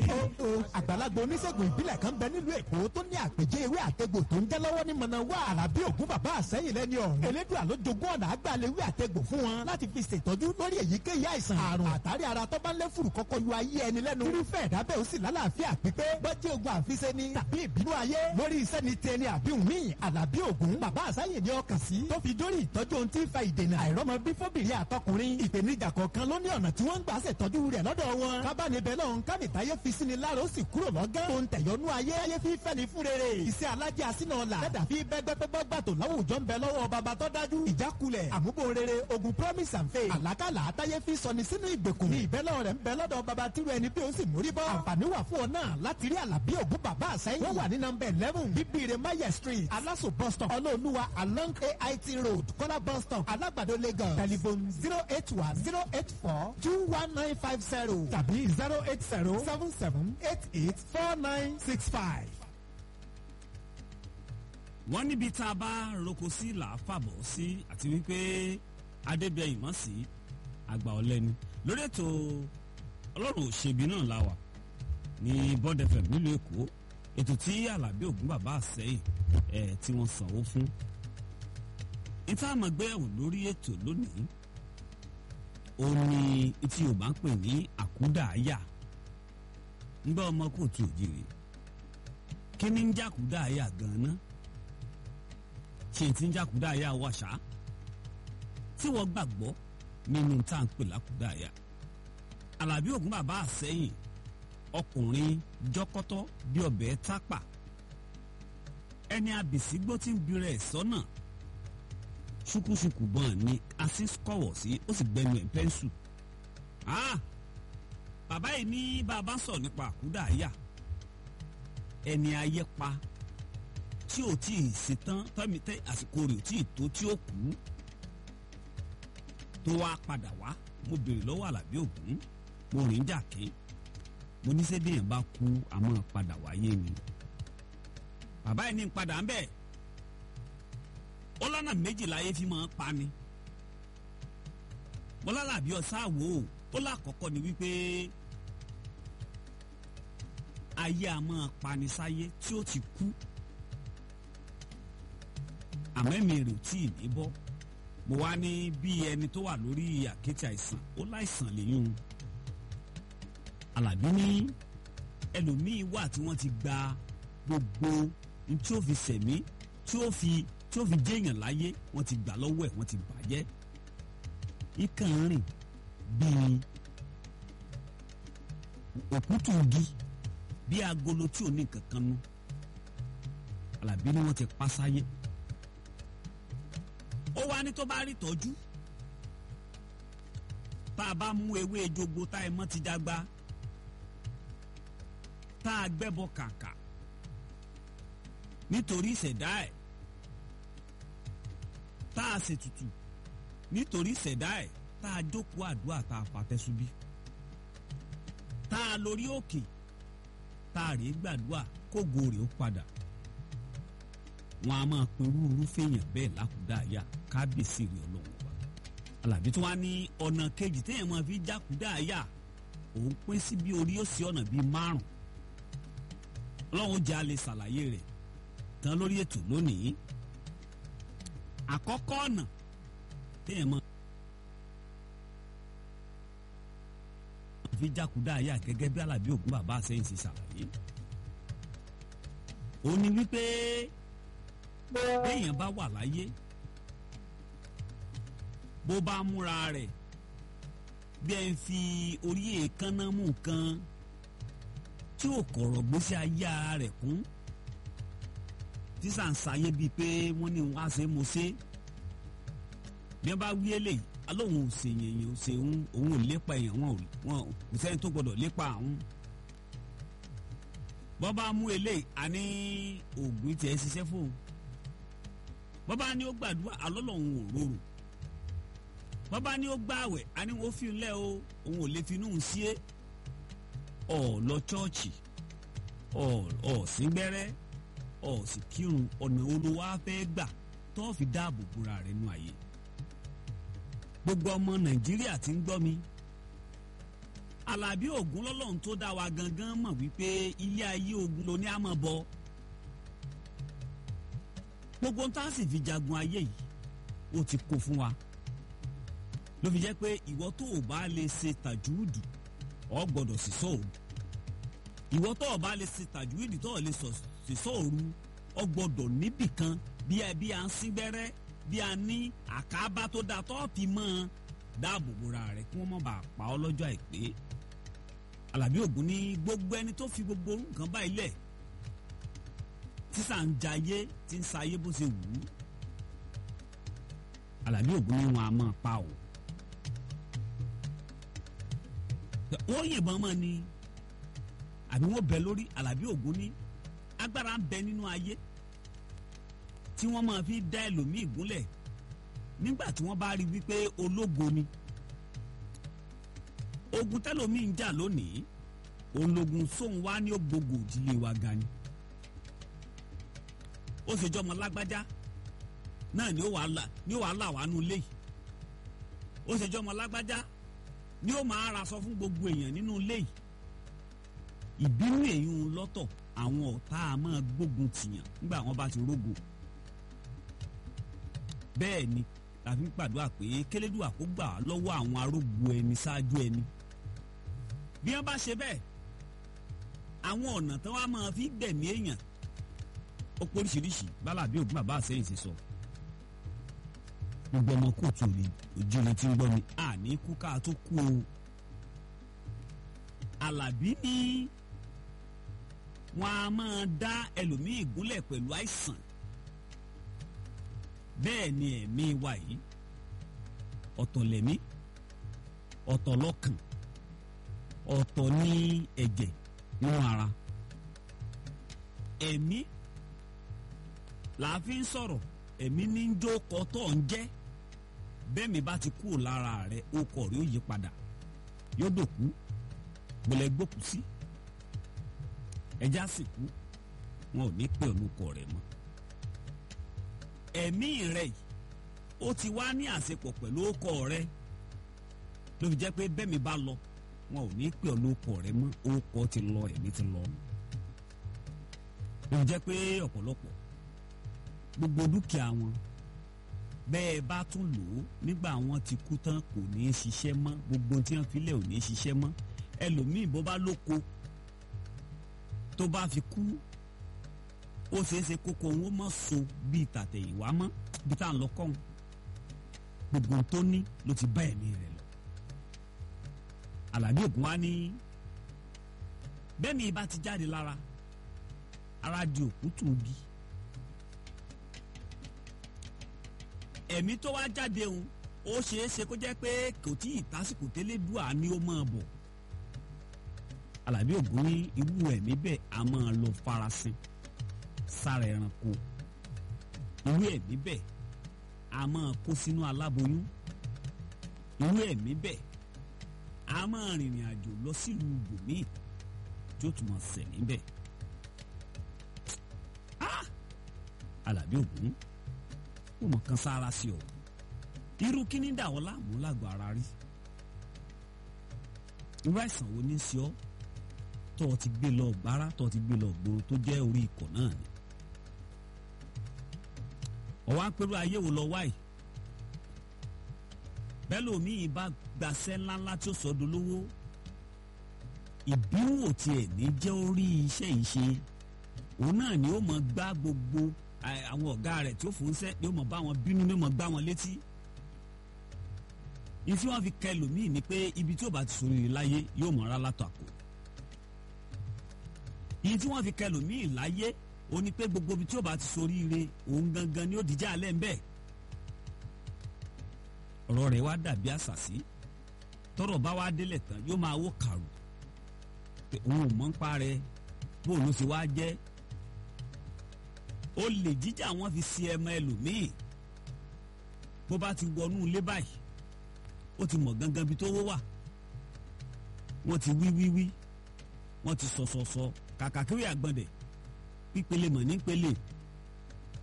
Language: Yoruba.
àgbàlagbà oníṣègùn ìbílẹ̀ kan bẹ nílùú èkó tó ní àpèjẹ ewé àtegbò tó ń jẹ́ lọ́wọ́ ní mọ̀nàwá àràbí ògún bàbá àsẹ́yìn lẹ́ni ọ̀hún. elédùà ló jogún ọ̀nà àgbàlẹ̀ ewé àtegbò fún wọn láti fi ṣètọ́jú lórí èyíkéyìí àìsàn àrùn àtàrí ara tó bá ń lé fùrù kọ́kọ́ yọ ayé ẹni lẹ́nu. irúfẹ́ ìdábẹ́ ó sì lálàáfíà pípé bọ́jẹ́ ogun àfiṣe ni tàbí ìbínú ayé lórí iṣẹ́ ni tẹni àbíhùn míì àlàbí ògún bàbá àsẹ́yìn ni ọkàn sí tó fi dórí ìtọ́jú ohun tí ń fa ìdènà àìrọ́mọ bí fóbìnrin àtọkùnrin ìpèníjà kọ̀ọ̀kan ló ní ọ̀nà tí wọ́n ń gbà ṣètọ́jú rẹ̀ lọ́dọ̀ wọn kábàánibẹ̀ náà kábìtáyé fi sí ni lára ó sì kúrò lọ́gán tó ń tẹ̀yọ́nú ayé ayé fi fẹ́ ni fún rere iṣẹ́ alájẹ àsínà ọ̀la dẹ́dà fi bẹ́gbẹ́gbẹ́ gbàtò láwùjọ ń bẹ lọ́wọ́ bàbá tó dájú ìjákulẹ̀ àmúbò rere ogun promise and faith àlákàlà àtayé fi sọni sínú ìgbèkùn ní ìbẹ́lẹ̀ rẹ̀ ń bẹ lọ́dọ̀ bàbá tírú ẹni bí ó sì mórí bọ́ àǹfààní wà fún ọ náà láti rí àlàbí ògún bàbá àsẹ́yìn wọ́n wà ní nọmba eleven bíbíire maye street aláṣọ bus stop ọlọ́ọ̀lùwà along ait road kọ́lá bus stop alágbàdo lagos telephone zero eight one zero eight four two one nine five zero tàbí zero eight zero seven seven eight eight four nine six five. wọ́n níbi tá a bá roko sí là á fàbọ̀ sí àti wípé adébẹ̀yìn mọ̀ sí àgbà ọ̀lẹ́ni lórí ètò ọlọ́run òṣèbí náà la wà ní bond fm nílùú èkó ètò tí alábí ògún bàbá àsẹ́yìn ẹ̀ tí wọ́n sanwó fún níta àmọ̀gbéyàwó lórí ètò lónìí ó ní tí yorùbá ń pè ní àkúdàáyà ńgbà ọmọ kò tó òjìrì kí ni ń jàkúdàáyà gan-an ṣe ti ń jàkúdàáyà wàṣà tí wọ́n gbàgbọ́ nínú tá à ń pè lákúdàáyà alábí ògún bàbá àsẹ́yìn ọkùnrin jọkọtọ bí ọbẹ̀ tápà ẹni abìsígbó tí ń birẹ̀ sọ́nà ṣùkúṣùkù bọ́n ni asis kọ̀wọ̀ sí ó sì gbẹnu ẹ̀ pẹ́ńsù. bàbá yìí ní bàbá sọ̀rọ̀ nípa àkúdàáyà ẹni ayé pa tí ò tí ì ṣetán tọ́mi tẹ́ àsìkò rẹ̀ ò tí ì tó tí ó kú tó wá padà wá mo béèrè lọ́wọ́ àlàbí ògún mo rìn jàkín mo ní sẹ́dí yẹn bá kú àmọ́ padà wáyé ni bàbá yìí ní padà ń bẹ̀ ó lọ́nà méjìlá ayé fi máa ń pa ni mo lálàbí ọ̀sán àwò ó lákọ̀ọ́kọ́ ni wípé ayé a máa pani sáyé tí ó ti kú àmọ́ ẹ̀mí rẹ̀ ò tí ì ní bọ́ mo wá ní bí ẹni tó wà lórí àkéte àìsàn ó láìsàn lẹ́yìn alábí ní ẹlòmíín wà tí wọ́n ti gba gbogbo tí ó fi sẹ̀mí tí ó fi tí ó fi jéèyàn láyé wọ́n ti gbà lọ́wọ́ ẹ̀ wọ́n ti bàjẹ́ ikàn rìn bíi òkútù igi bíi agolo tí ò ní kankan nu alábí ni wọ́n ti pa sáyé ó wá ní tó bá rí tọ́jú tá a bá mú ewé jogbo tá ẹ mọ́ ti dàgbà tá a gbẹ́bọ kàkà nítorí ìṣẹ̀dá ẹ̀ tá a ṣètùtù nítorí ìṣẹ̀dá ẹ̀ tá a jókòó àdúrà tá a fàtẹ́sùbí tá a lórí òkè tá a rèé gbàdúrà kógo rèé ó padà wọn a máa pin rúurú fèèyàn bẹ́ẹ̀ lákùdáàyà kábíyèsí rẹ̀ ọlọ́run wa alábí tí wọ́n á ní ọ̀nà kejì téèyàn máa fi jákùdáàyà òun pín sí bí orí ó sí ọ̀nà bíi márùn ọlọ́run jẹ́ alẹ́ ṣàlàyé rẹ̀ tán lórí ètò lónìí àkọ́kọ́ ọ̀nà téèyàn máa fi jákùdáàyà gẹ́gẹ́ bí alábí ògún bàbá àsẹ́yìn ṣe ṣàlàyé ó ní wípé béèyàn bá wà láyé bó bá múra rẹ̀ bí ẹ ń fi orí èékánná mú nǹkan tí ò kọ̀rọ̀ gbèsè ayé ara rẹ̀ kún tí sàn sáyé bíi pé wọ́n ní wọ́n á ṣe mo ṣe bí wọ́n bá wí eléyìí alóhùn ò ṣe yẹn ò ṣe òun òun ò lépa èèyàn wọn ò kò sẹ́ni tó gbọdọ̀ lépa àwọn bọ́ bá mú eléyìí àní oògùn tiẹ̀ ṣiṣẹ́ fóun bọ́bá ni ó gbàdúrà alọ́lọ́hún ò rorò bọ́bá ni ó gbààwẹ̀ àní wọ́n fi lẹ́ o òun ò lè fi inú sí é ọ̀ lọ chọ́ọ̀chì ọ̀ ọ̀ sí gbẹ́rẹ́ ọ̀ sì kírun ọ̀nà olówó afẹ́ gbà tó fi dáàbò bora rẹ̀ nù ayé gbogbo ọmọ nàìjíríà ti ń gbọ́ mi Àlàbí Ògún lọ́lọ́run tó dá wa gangan mọ̀ wípé ilé ayé ogun ló ní àmọ́ bọ gbogbo ń tá a sì fi jagun ayé yìí ó ti kó fún wa ló fi jẹ́ pé ìwọ tó o bá lè ṣe tàjúùdù ọ gbọ́dọ̀ sì sọ òru ìwọ tó o bá lè ṣe tàjúùdù tó o lè sì sọ òru ọ gbọ́dọ̀ níbì kan bí ẹ bí a ń sín gbẹ́rẹ́ bí a ní àkábá tó dáa tó fi mọ́ ọ dáàbò bora rẹ kí wọ́n má bàa pa ọ́ lọ́jọ́ àìpé Àlàbí Ògún ní gbogbo ẹni tó fi gbogbo nǹkan báyìí lẹ̀ sísà ń jayé tí ń sayé bó ṣe wù ú Àlàbí Ògún ní wọn a máa pa ọ́ wọ́n yìnbọn mọ́ ni àbí wọ́n bẹ lórí Àlàbí Ògún ní agbára ń bẹ nínú ayé tí wọ́n máa fi dá ẹlòmíì gúnlẹ̀ nígbà tí wọ́n bá rí wípé ológo ni ogun tẹlòmíì ń jà lónìí ológun sóun wá ní ògbógo òdílé wa ga ni ó ṣe jọmọ lágbájá náà ni ó wàá là ni ó wàá là wá nù léyìí ó ṣe jọmọ lágbájá ni ó máa ra sọ fún gbogbo èèyàn nínú léyìí ìbínú èyún lọ́tọ̀ àwọn ọ̀tá a máa gbógun tìyàn nígbà wọn bá ti rógo bẹ́ẹ̀ ni la fi ń pàdúrà pé kélédùà kó gbà lọ́wọ́ àwọn arógbó ẹni ṣáájú ẹni bí wọ́n bá ṣe bẹ́ẹ̀ àwọn ọ̀nà tí wọ́n á máa fi gbẹ̀mí èèyàn ó póríṣiríṣi bálà bí ògùn bàbá àsẹ́yìn ti sọ gbogbo ọmọ kóòtù òní òjìrì tí ń gbọ́ ni àní kú ká tó kú o Àlàbí ní wọn a máa dá ẹlòmíì gúnlẹ̀ pẹ̀lú àìsàn bẹ́ẹ̀ ni ẹ̀mí wa yìí ọ̀tọ̀ lẹ̀mí ọ̀tọ̀ lọ́kàn ọ̀tọ̀ ní ẹ̀jẹ̀ nínú ara ẹ̀mí làá fi ń sọ̀rọ̀ ẹ̀mí ní ń jó kọ́tọ̀ ń jẹ́ bẹ́ẹ̀ mi bá ti kúrò lára rẹ̀ ó kọ̀ rí ó yí padà yóò dòkú gbọ́lẹ̀ gbókù sí ẹja sì kú wọn ò ní pè olùkọ rẹ̀ mọ́ ẹ̀mí rẹ̀ yìí ó ti wá ní àṣepọ̀ pẹ̀lú ọkọ rẹ̀ ló fi jẹ́ pé bẹ́ẹ̀ mi bá lọ wọn ò ní pè olùkọ rẹ̀ mọ́ orúkọ ti lọ ẹ̀mí ti lọ ló fi jẹ́ pé ọ̀pọ̀lọpọ̀ gbogbo dúkìá wọn bẹ́ẹ̀ bá tún lò ó nígbà wọn ti kú tán kò ní í ṣiṣẹ́ mọ́ gbogbo tí wọ́n filẹ̀ ò ní í ṣiṣẹ́ mọ́ ẹlòmíì bó bá lóko tó bá fi kú ó ṣeé ṣe kókó òun ó mọ̀ so bíi tàtẹ̀yìnwá mọ́ bí tá à ń lọ kọ́hún gbogbo tó ní ló ti bá ẹ̀mí rẹ̀ lọ. Àlàbí Ògún wa ní bẹ́ẹ̀ ni ibà ti jáde lára ara di òkútù bí ẹ̀mí tó wá jáde òun ó ṣeé ṣe kó jẹ́ pé kò tí ì tásìkò tẹ́lẹ̀ dùà ni ó máa bọ̀ Àlàbí Ògún ní irú ẹ̀mí bẹ́ẹ̀ a máa lọ farasin sára ẹranko irú ẹ̀mí bẹ́ẹ̀ a máa kó sínú aláboyún irú ẹ̀mí bẹ́ẹ̀ a máa rìnrìn àjò lọ sílùú ibòmíì tí ó tún máa ṣẹ̀ níbẹ̀. Àlàbí Ògún ó mọ̀ kan sára sí ọ irú kíní dà ọ́ láàmú lágbo ara rí irú àìsàn wo ní sí ọ tó o ti gbé lọ gbára tó o ti gbé lọ gbòòrò tó jẹ́ orí ikọ̀ náà ni ọwọ́ apẹ̀rù ayé wo lọ wáyìí bẹ́ẹ̀ lómi bá gbàṣẹ́ ńláńlá tí ó sọ dolówó ìbínú ò tiẹ̀ ní jẹ́ orí iṣẹ́ yìí ṣe òun náà ni ó mọ gbá gbogbo àwọn ọ̀gá rẹ̀ tí ó fún sẹ́ ni ó mọ bá wọn bínú ni ó mọ gbá wọn létí ìfi wọn fi kẹ lòmíì ni pé ibi tí ó bá ti sòrìrì láyé yóò mọ̀ ọ́rá látọ̀ àpò ìyí tí wọ́n fi kẹ lòmíì láyé ó ní pé gbogbo ibi tí ó bá ti soríire òun gangan ni ó dìjà alẹ́ ńbẹ́ ọ̀rọ̀ rẹ̀ wá dàbí àṣàṣì tọ́rọ̀ bá wá délẹ̀ tán yóò máa wó kàrò pé òun ò mọ̀ ń pa rẹ̀ bóun ló ṣe wá jẹ́ ó lè jíjà wọn fi si ẹmọ ẹlòmíì bó bá ti wọnú ilé báyìí ó ti mọ̀ gangan bí tó wó wà wọ́n ti wí wí wí wọ́n ti sọ̀sọ̀sọ̀ kàkà kiri àgbọ̀ndẹ̀ pípele mọ̀ nípele